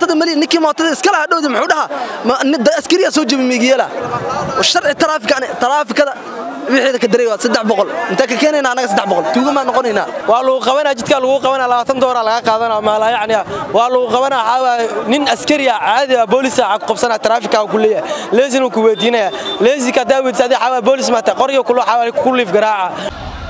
mootada mali ninkii mootada iskala hadhowda muxuu dhahaa askariya soo jebi miigiyeela sharci taraafikada wixii ka daray waa saddex boqol intaa ka keenayna anaga saddex boqol tuugamaa noqonaynaa waa lagu qabanaa jidkaa lagu qabanaa labaatan dooraa laga qaadanaa maala yacni waa lagu qabanaa waxaa nin askari ah caadi ah boolis ah qabsanaa taraafikaa ku leeyahay leesina ku weydiinaya leesika hadaa weydiisa adii xawaa boolis maata qoryo kulo xawaa ku liif garaaca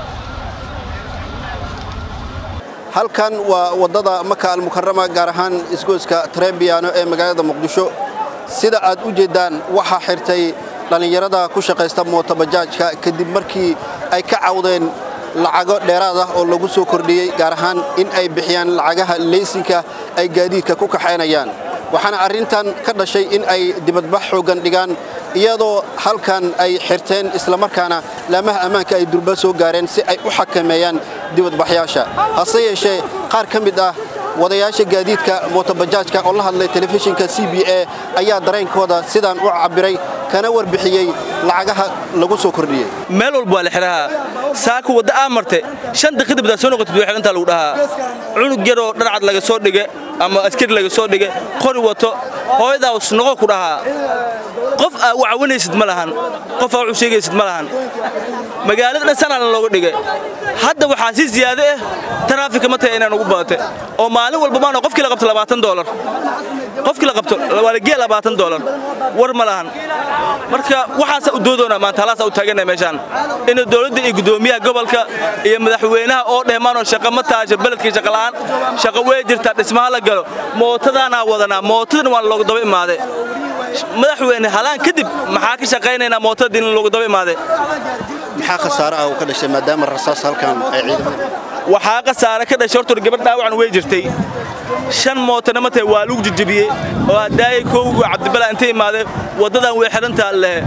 halkan waa waddada maka almukarama gaar ahaan isgoyska trebiano ee magaalada muqdisho sida aad u jeeddaan waxaa xirtay dhallinyarada ku shaqaysta mootobajaajka kadib markii ay ka cawdeen lacago dheeraad ah oo lagu soo kordhiyey gaar ahaan in ay bixiyaan lacagaha leysinka ay gaadiidka ku kaxaynayaan waxaana arrintan ka dhashay in ay dibadbax xooggan dhigaan iyadoo halkan ay xirteen islamarkaana laamaha ammaanka ay durba soo gaareen si ay u xakameeyaan dibadbaxyaasha hase yeeshee qaar ka mid ah wadayaasha gaadiidka mootobajaajka oo la hadlay telefishinka c b a ayaa dareenkooda sidaan u cabbiray kana warbixiyey lacagaha lagu soo kordhiyey meel walba waa la xidhahaa saaka wadda aa marte shan daqiiqda badaa soo noqotid way xidhantaa lagu dhahaa cunug yaroo dharcad laga soo dhige ama askari laga soo dhige qori wato hooyadaas noqo ku dhahaa qof aa u cawanaysid ma lahan qof aa u sheegaysid ma lahan magaalada dhan sanana looga dhigay hadda waxaa si ziyaado ah taraafika ma tahay inaan ugu badate oo maalin walba maano qofkii la qabto labaatan doolar qofkii la qabto waa la geeya labaatan doolar war ma lahan marka waxaasa u doodoona maanta halaasaa u taaganaya meeshaan in dowladda iyo guddoomiyaha gobolka iyo madaxweynaha oo dhehmaanoo shaqa ma taasho beledkii shaqala'aan shaqa wey jirtaa dhismaha la galo mootadaanaa wadanaa mootadan waan loogu daba imaaday madaxweyne halaan kadib maxaa ka shaqaynaynaa mootadii in loogu daba imaaday maxaa khasaare ah uu ka dhashay maadaama rasaas halkan ay ciidamada waxaa khasaare ka dhashay horta gabadh dhaawacan way jirtay shan mootana ma tahay waa lagu jijibiyey oo haddaayay koowigu cabdibala intay imaadee waddadan way xidhantaa lehe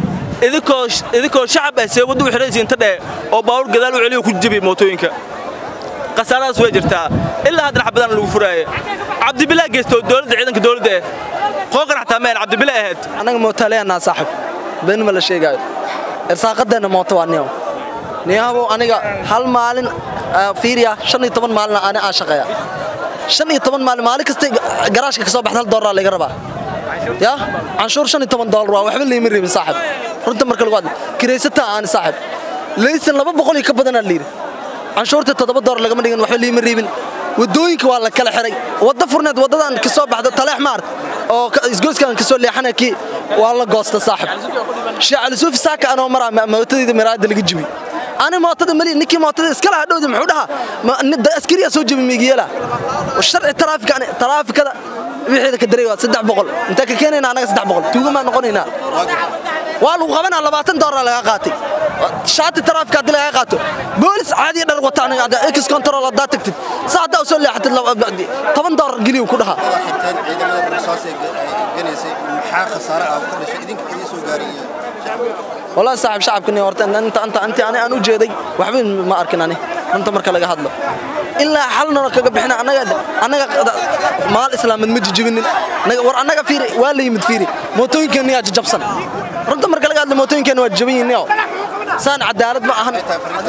idinkoo shacab ah see wadda u xidhanaysa inta dhehe oo baawur gadaal u celiyo ku jijibiyey mootooyinka khasaaradaas way jirtaa ilaa haddana xabadaan lagu furaaye cabdibilaa geysto dowladda ciidanka dowladda ah qooqan xataa meen cabdibila ahayd annaga mootaaleyanaa saaxib been ma la sheegaayo irsaaqadeenna mooto waa niyaw niyahabow aniga hal maalin fiiriya shan iyo toban maalin ani aan shaqeeya shan iyo toban maalin maalin kasta garaashka ka soo baxda hal doolar laga rabaa ya canshuur shan iyo toban doolar waa waxba layma reebin saaxib runta marka lagu hadla kiraysataa aani saaxib laysan laba boqol iyo ka badanaa layidhi canshuurta toddoba doolar lagama dhigin waxba layma reebin wadooyinka waa la kala xiray wadda furneed waddadan ka soo baxda taleex maart oo isgoyskan ka soo leexana kii waa la goosta saaxib sheekh cali suufi saaka anoo maraa mootadayda miraada laga jibi ani mootada mali ninkii mootada iskala hadhowda muxuu dhahaa askariya soo jebi miigiyeela sharci taraafikada wixii ka daray waa saddex boqol intaa ka keenayna anaga saddex boqol tuugamaa noqonaynaa waa lagu qabanaa labaatan doolar laga qaatay shaati taraafika haddii laga qaato boolis caadiya dhar wata aniga ex control haddaa tagtid sa haddaa u soo leexatid toban doolar geliyu ku dhahaa ciidamada rasaas ee ganaysay maxaa khasaare ah ka dhashay idinka idin soo gaaraya والله صاحب شعبكني horta inta anta anti ani aan u jeeday waxba ma arkin ani runta marka laga hadlo ilaa xalna kaga bixina anaga anaga maal islaamad ma jijibinin war anaga fiiri waa la yimid fiiri mootooyinkeena yaa jabsan runta marka laga hadlo mootooyinkeena waa jaban yihiin saan cadaalad ma ahan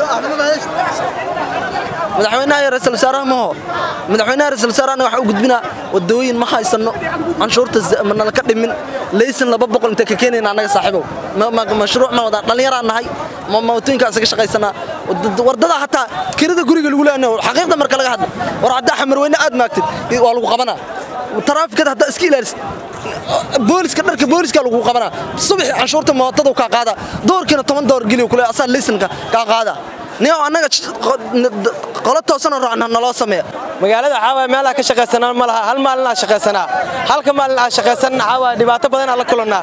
madaxweynaha iyo ra'iisul wasaaraha maho madaxweynaha ra'iisul wasaaraha waxa uu gudbinaa wadooyin ma haysano canshuurta mana ka dhimin laysan laba boqol inta ka keenayna anaga saaxiibow mashruuc ma wadaan dhallinyaraan nahay mootooyinka isaga shaqaysanaa wardada hataa kirada guriga lagu leeyahay xaqiiqda marka laga hadlo war haddaa xamarweyne aad maagtid waa lagu qabanaa taraafikada haddaa iska ilaalisid booliska dharka booliska lagu qabanaa subaxi canshuurta mootada kaa qaada doorkiina toban door geliyo kule asaa laysanka kaa qaada niyow annaga qolo toosanoo raacna naloo sameeya magaalada xaawaa meelaha ka shaqaysanaa ma laha hal maalin aa shaqaysanaa halka maalin aa shaqaysanna xaawaa dhibaato badanaa la kulannaa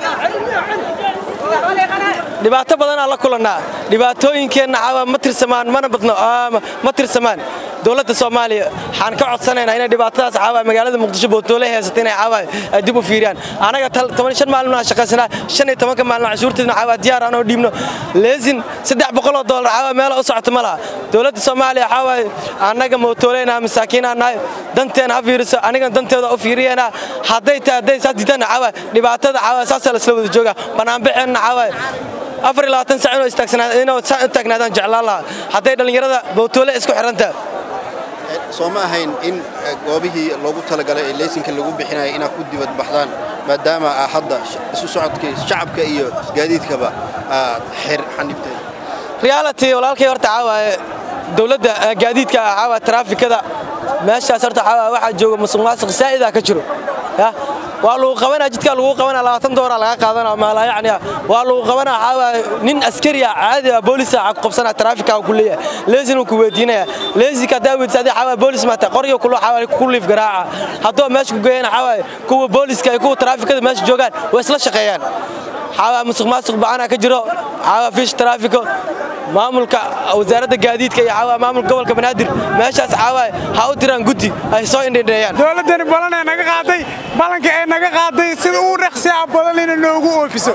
dhibaato badanaa la kulannaa dhibaatooyinkeenna xaawaa ma tirsamaan mana badno ma tirsamaan dowladda soomaaliya waxaan ka codsanaynaa inay dhibaatadaas xaawaa magaalada muqdisho bootoolee haysata inay xaawaa ay dib u fiiriyaan anaga toban shan maalin aan shaqaysanaa shan iyo tobanka maalin cashuurteedna xaawaa diyaar aan oo dhiibno leesin saddex boqoloo doolar xaawaa meela u socoto ma laha dowladda soomaaliya xaawaa annaga mootooleynaa masaakiinaa nahay danteena ha fiiriso anigan danteeda u fiiriyanaa hadday tahay hadday saas diidana xaawaa dhibaatada xaawaa saasaa lasla wada joogaa banaanbaxeenna xaawaa afar iyo labaatan sac inuu taagnaadaan jeclaan lahaa hadday dhallinyarada bowtoole isku xidhanta soo ma ahayn in goobihii loogu talagalay ee leysinka lagu bixinaya inaad ku dibadbaxdaan maadaama aa hadda isu socodkii shacabka iyo gaadiidkaba aad xir xanibteen reality walaalkay horta caawaaye dowladda gaadiidka caawa taraafikada meeshaas horta caawa waxaa jooga musuq maasuq saa'idaa ka jiro ya waa lagu qabanaa jidkaa lagu qabanaa labaatan dooraa laga qaadanaa maalaa yacni waa lagu qabanaa caawa nin askari ah caadi ah boolisa ah ku qabsanaa taraafika ku leeyahay leesin ku weydiinaya leesika hadaa weydiisa adii caawa boolis maata qoryo kulo caawa ku liif garaaca haddoo meesha ku geeyana caawa kuwa booliska iyo kuwa taraafikada meesha joogaan way isla shaqeeyaan caawa musuq maasuq ba'ana ka jiro caawa fiish taraafiko maamulka wasaaradda gaadiidka iyo caawa maamulka gobolka banaadir meeshaas caawa ha u diraan guddi ay soo indhindheeyaan dowladdani balan ee naga qaaday balanka ee naga qaaday sida uu dhaqsi ah badan inay noogu oofiso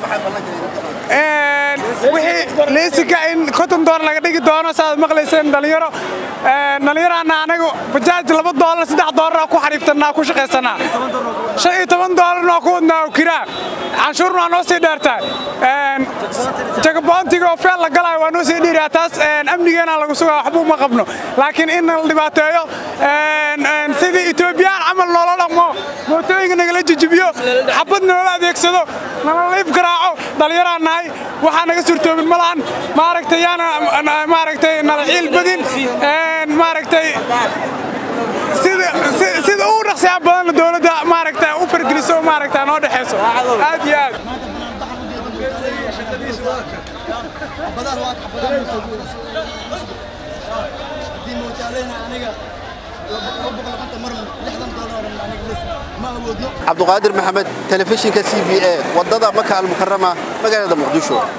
wixii leysinka in konton doolar laga dhigi doono saaad maqlayseen dhalinyaro dhalinyaraana anagu bajaaj laba doolar saddex doolar ku xariiftannaa ku shaqaysanaa shan iyo toban doolarna waa ku wadnaa oo kiraa canshuurna waa noo sii dheertaa jagaboontiga oo feel la galaayo waa noo sii dhiiraa taas amnigeena lagu sugaa waxba uma qabno laakiin in la dhibaateeyo sidii etoobiyaan camal noola dhaqmo mootooyinka nagala jijibiyo xabad noola adeegsado nala liif garaaco dhallinyaraan nahay waxaa naga suurtoobin ma lahan maaragtay yaana maaragtay nala ciil badin maaragtay sida uu dhaqsiyaa badanna dowladda maaragta u fargeliso maaragta noo dhexayso aad iyo aad cabduqaadir maxamed telefishinka c b a waddada maka almukarama magaalada muqdisho